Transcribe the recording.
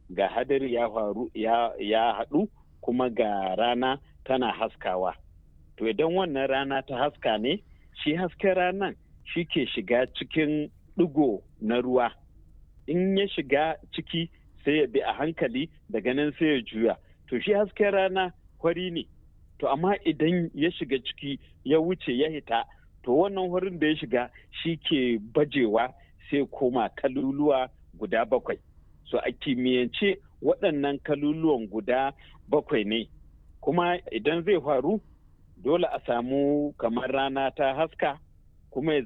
ga hadari ya faru ya haɗu kuma ga rana tana haskawa to idan wannan rana ta haska ne shi hasken ranan shi ke shiga cikin ɗigo na ruwa in ya shiga ciki sai ya bi a hankali daga nan sai ya juya to shi hasken rana kwari ne to amma idan ya shiga ciki ya wuce ya hita to wannan wurin da ya shiga shi ke bajewa sai koma kaluluwa guda bakwai so a kimiyyance waɗannan kaluluwan guda bakwai ne kuma idan zai faru dole a samu kamar rana ta haska kuma ya